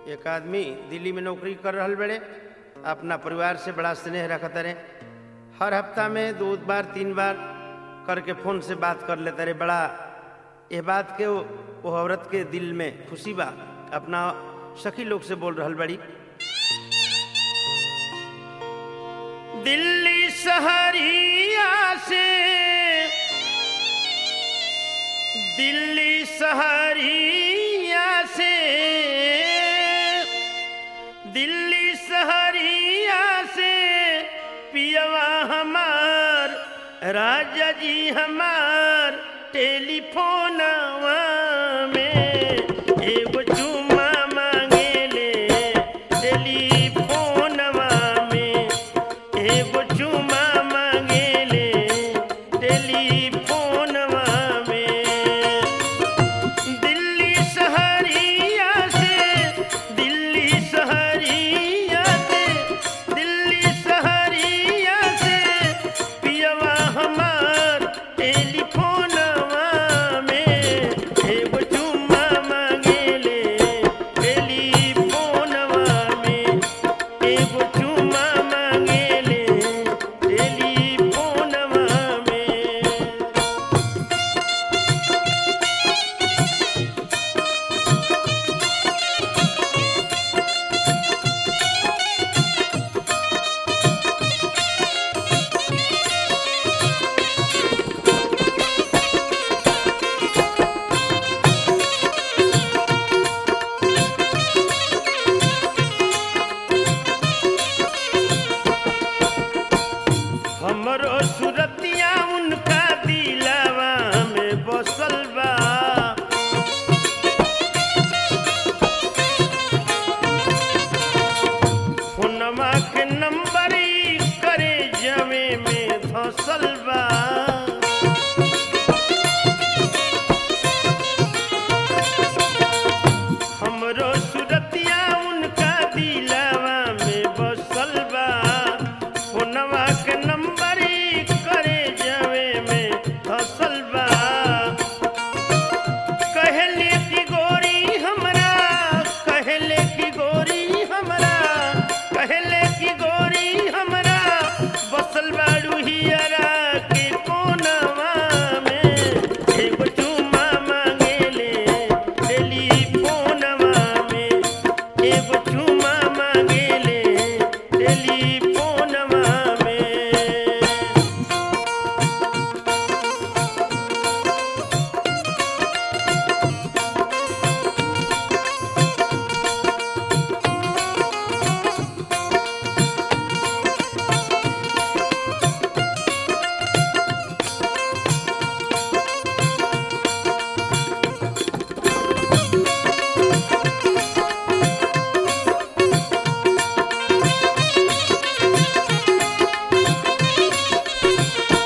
एक आदमी दिल्ली में नौकरी कर रहल बड़े अपना परिवार से बड़ा स्नेह रखते रहे हर हफ्ता में दो बार तीन बार करके फोन से बात कर लेते रहे बड़ा ये बात के वो, वो औरत के दिल में खुशी बा अपना सखी लोग से बोल रहल बड़ी दिल्ली शहरिया से दिल्ली शहरिया से दिल्ली शहरिया से पियवा हमार राजा जी हमार टेलीफोनवा में एगो चुम्मा मांगेले टेलीफोनवा में एगो चुम्मा मांगेले टेलीफोनवा में दिल्ली शहरिया से दिल्ली शहरिया से दिल्ली शहरिया से पियवा हमार टेलीफोनवा में एगो चुम्मा मांगेले टेलीफोनवा में एगो चुम्मा मांगेले टेलीफोनवा में हमरो सुरतिया उनका दिलवा में बसल बा फोनमा के नंबर करे जमे में धसल बा हमरो सुरतिया उनका दिलवा में बसल बा फोनवा के नंबर करे जावे में हसल बा कहले की गोरी हमरा कहले की गोरी हमरा कहले की गोरी हमरा बसल बाड़ू हियरा के कोनवा में एगो चुम्मा मांगेले टेलीफोनवा में एगो चुम्मा मांगेले टेलीफोनवा में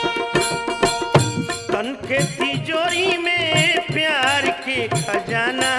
तन के तिजोरी में प्यार के खजाना